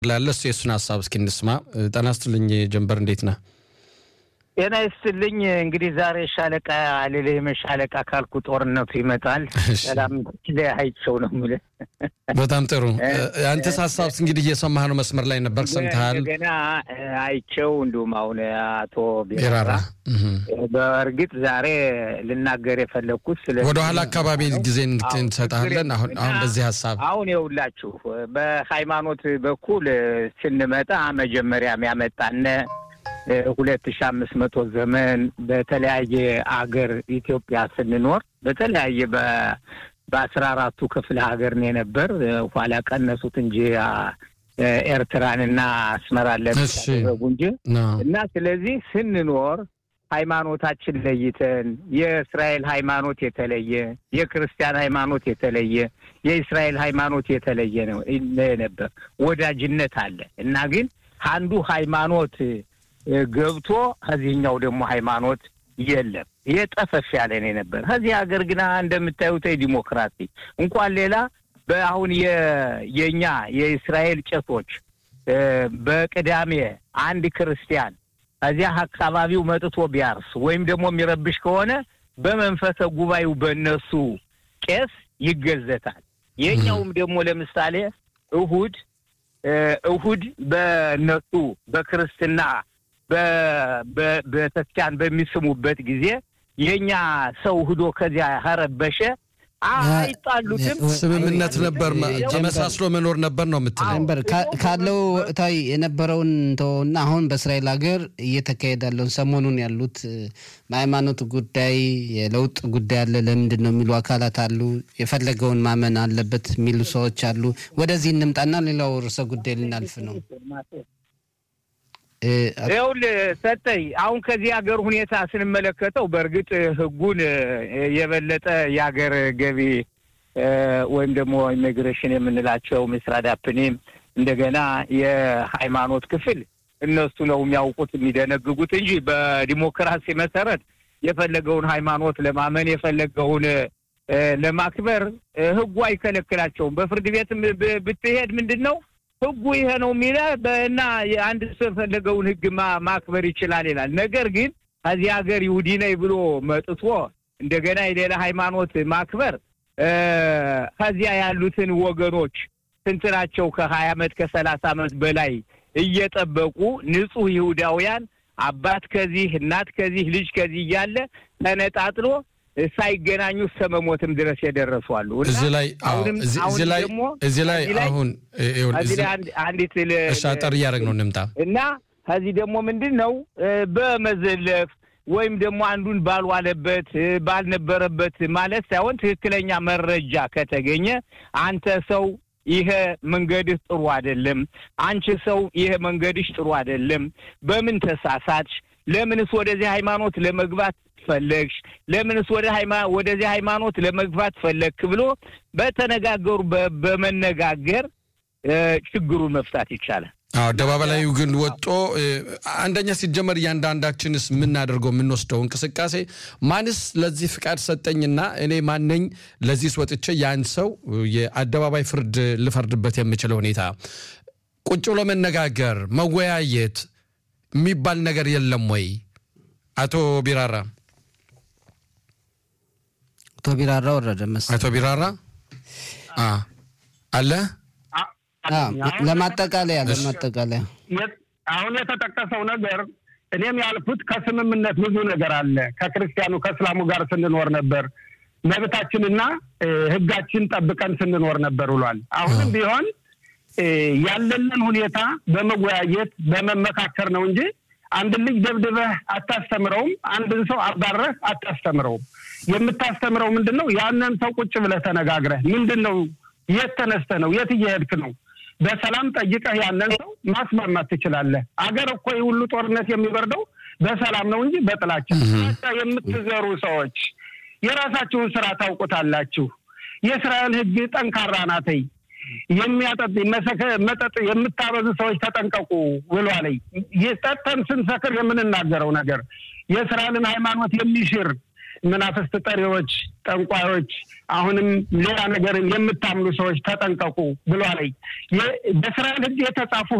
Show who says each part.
Speaker 1: ላለ እሱ የእሱን ሀሳብ እስኪ እንስማ። ጤና ይስጥልኝ ጀንበር፣ እንዴት ነህ?
Speaker 2: ጤና ይስጥልኝ። እንግዲህ ዛሬ ሻለቃ አልልህም። ሻለቃ ካልኩ ጦርነቱ ይመጣል። ሰላም አይቸው ነው የምልህ።
Speaker 1: በጣም ጥሩ። አንተስ ሀሳብ እንግዲህ እየሰማህ ነው፣ መስመር ላይ ነበር፣ ሰምተሃል።
Speaker 2: ገና አይቸው እንዲሁም አሁን አቶ
Speaker 1: ቢራራ
Speaker 2: በእርግጥ ዛሬ ልናገር የፈለግኩት ስለ
Speaker 1: ወደኋላ አካባቢ ጊዜ እንሰጣለን። አሁን አሁን በዚህ ሀሳብ
Speaker 2: አሁን የውላችሁ በሃይማኖት በኩል ስንመጣ መጀመሪያም ያመጣነ ሁለት ሺ አምስት መቶ ዘመን በተለያየ አገር ኢትዮጵያ ስንኖር በተለያየ በአስራ አራቱ ክፍለ ሀገር ነው የነበር። ኋላ ቀነሱት እንጂ ኤርትራንና አስመራን ለሚያደረጉ እንጂ እና ስለዚህ ስንኖር ሃይማኖታችን ለይተን የእስራኤል ሃይማኖት የተለየ፣ የክርስቲያን ሃይማኖት የተለየ፣ የእስራኤል ሃይማኖት የተለየ ነው ነበር። ወዳጅነት አለ እና ግን አንዱ ሃይማኖት ገብቶ ከዚህኛው ደግሞ ሃይማኖት የለም። የጠፈፍ ያለ ነው ነበር። ከዚህ ሀገር ግና እንደምታዩት ዲሞክራሲ እንኳን ሌላ በአሁን የእኛ የእስራኤል ቄሶች በቅዳሜ አንድ ክርስቲያን ከዚያ አካባቢው መጥቶ ቢያርስ ወይም ደግሞ የሚረብሽ ከሆነ በመንፈሰ ጉባኤው በእነሱ ቄስ ይገዘታል። የኛውም ደግሞ ለምሳሌ እሁድ እሁድ በእነሱ በክርስትና በቤተክርስቲያን በሚስሙበት ጊዜ የእኛ ሰው ሂዶ ከዚያ ረበሸ አይጣሉትም።
Speaker 1: ስምምነት ነበር፣ ተመሳስሎ መኖር ነበር ነው የምትለው።
Speaker 3: ነበር ካለው እታዊ የነበረውን ተወውና አሁን በእስራኤል ሀገር እየተካሄደ ያለውን ሰሞኑን ያሉት በሃይማኖት ጉዳይ የለውጥ ጉዳይ አለ። ለምንድን ነው የሚሉ አካላት አሉ። የፈለገውን ማመን አለበት የሚሉ ሰዎች አሉ። ወደዚህ እንምጣና ሌላው ርዕሰ ጉዳይ ልናልፍ ነው።
Speaker 2: ይኸውልህ ሰጠኝ፣ አሁን ከዚህ ሀገር ሁኔታ ስንመለከተው በእርግጥ ህጉን የበለጠ የሀገር ገቢ ወይም ደግሞ ኢሚግሬሽን የምንላቸው ምስራድ አፕኒም እንደገና የሃይማኖት ክፍል እነሱ ነው የሚያውቁት የሚደነግጉት እንጂ በዲሞክራሲ መሰረት የፈለገውን ሃይማኖት ለማመን የፈለገውን ለማክበር ህጉ አይከለክላቸውም። በፍርድ ቤትም ብትሄድ ምንድን ነው ህጉ ይሄ ነው የሚለ እና አንድ ሰው የፈለገውን ህግ ማክበር ይችላል ይላል። ነገር ግን ከዚህ ሀገር ይሁዲ ነኝ ብሎ መጥቶ እንደገና የሌላ ሃይማኖት ማክበር ከዚያ ያሉትን ወገኖች ስንት ናቸው? ከሀያ ዓመት ከሰላሳ ዓመት በላይ እየጠበቁ ንጹህ ይሁዳውያን አባት ከዚህ እናት ከዚህ ልጅ ከዚህ እያለ ተነጣጥሎ ሳይገናኙ እስከ መሞትም ድረስ የደረሱ አሉ።
Speaker 1: እዚህ ላይ እዚህ ላይ እዚህ ላይ አሁን
Speaker 2: አንዲት
Speaker 1: አጠር እያደረግ ነው እንምጣ
Speaker 2: እና ከዚህ ደግሞ ምንድን ነው በመዘለፍ ወይም ደግሞ አንዱን ባልዋለበት ባልነበረበት ማለት ሳይሆን ትክክለኛ መረጃ ከተገኘ አንተ ሰው ይሄ መንገድህ ጥሩ አይደለም፣ አንቺ ሰው ይሄ መንገድሽ ጥሩ አይደለም፣ በምን ተሳሳትሽ? ለምንስ ወደዚህ ሃይማኖት ለመግባት ፈለግሽ? ለምንስ ወደ ወደዚህ ሃይማኖት ለመግባት ፈለግክ ብሎ በተነጋገሩ በመነጋገር ችግሩን መፍታት ይቻላል።
Speaker 1: አደባባይ ላይ ግን ወጦ አንደኛ ሲጀመር እያንዳንዳችንስ የምናደርገው የምንወስደው እንቅስቃሴ ማንስ ለዚህ ፍቃድ ሰጠኝና እኔ ማነኝ ለዚህ ወጥቼ ያን ሰው የአደባባይ ፍርድ ልፈርድበት የምችለው ሁኔታ ቁጭ ብሎ መነጋገር መወያየት የሚባል ነገር የለም ወይ? አቶ ቢራራ
Speaker 3: አቶ ቢራራ ወረደ መሰለኝ።
Speaker 1: አቶ ቢራራ አለ
Speaker 3: ለማጠቃለያ ለማጠቃለያ
Speaker 4: አሁን የተጠቀሰው ነገር እኔም ያልኩት ከስምምነት ብዙ ነገር አለ። ከክርስቲያኑ ከእስላሙ ጋር ስንኖር ነበር፣ መብታችንና ሕጋችን ጠብቀን ስንኖር ነበር ብሏል። አሁንም ቢሆን ያለንን ሁኔታ በመወያየት በመመካከር ነው እንጂ አንድን ልጅ ደብድበህ አታስተምረውም። አንድን ሰው አባረህ አታስተምረውም። የምታስተምረው ምንድን ነው? ያንን ሰው ቁጭ ብለህ ተነጋግረህ ምንድን ነው የት ተነስተህ ነው የት እየሄድክ ነው በሰላም ጠይቀህ ያንን ሰው ማስማማት ትችላለህ። አገር እኮ ሁሉ ጦርነት የሚበርደው በሰላም ነው እንጂ በጥላቻ የምትዘሩ ሰዎች የራሳችሁን ስራ ታውቁታላችሁ። የእስራኤል ሕግ ጠንካራ ናተይ የሚያጠጥ መጠጥ የምታበዙ ሰዎች ተጠንቀቁ ብሏለኝ። ጠጥተን ስንሰክር የምንናገረው ነገር የእስራኤልን ሃይማኖት የሚሽር መናፍስት ጠሪዎች፣ ጠንቋዮች፣ አሁንም ሌላ ነገርን የምታምኑ ሰዎች ተጠንቀቁ ብሏል። በእስራኤል ሕግ የተጻፉ